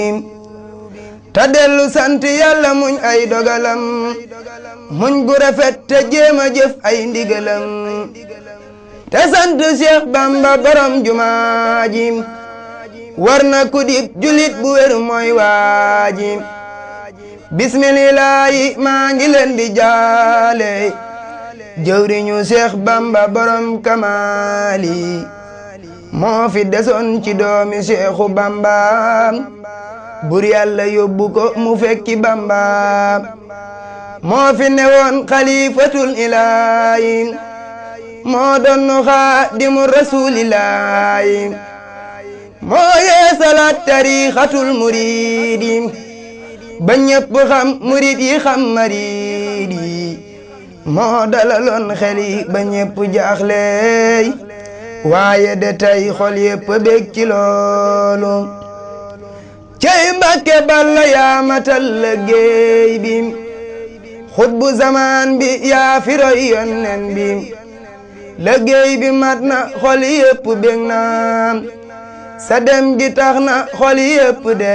te dellu sant yàlla muñ ay dogalam muñ gu rafet te jéem a jëf ay ndigalam te sant Cheikh Bamba borom jumaa ji war na ku dib julit bu wér mooy waaji bismillaahi maa ngi leen di jaale jëwriñu Cheikh Bamba borom kamaali moo fi desoon ci doomi Cheikhu Bamba bur yàlla yóbbu ko mu fekki Bamba moo fi newoon xalifatul ilaahi moo doon xaadimu rasuulillaahi moo yeesalaat tariixatul muriidi ba ñépp xam murid yi xam mariid yi moo dalaloon xel yi ba ñépp jaaxleey waaye de tey xol yépp bég ci loolu cey Mbàkke Balla yaa matal liggéey bi xutbu zamaan bi yaa fi roy yonnen bi liggéey bi mat na xol yépp bég na sa dem gi tax na xol yépp de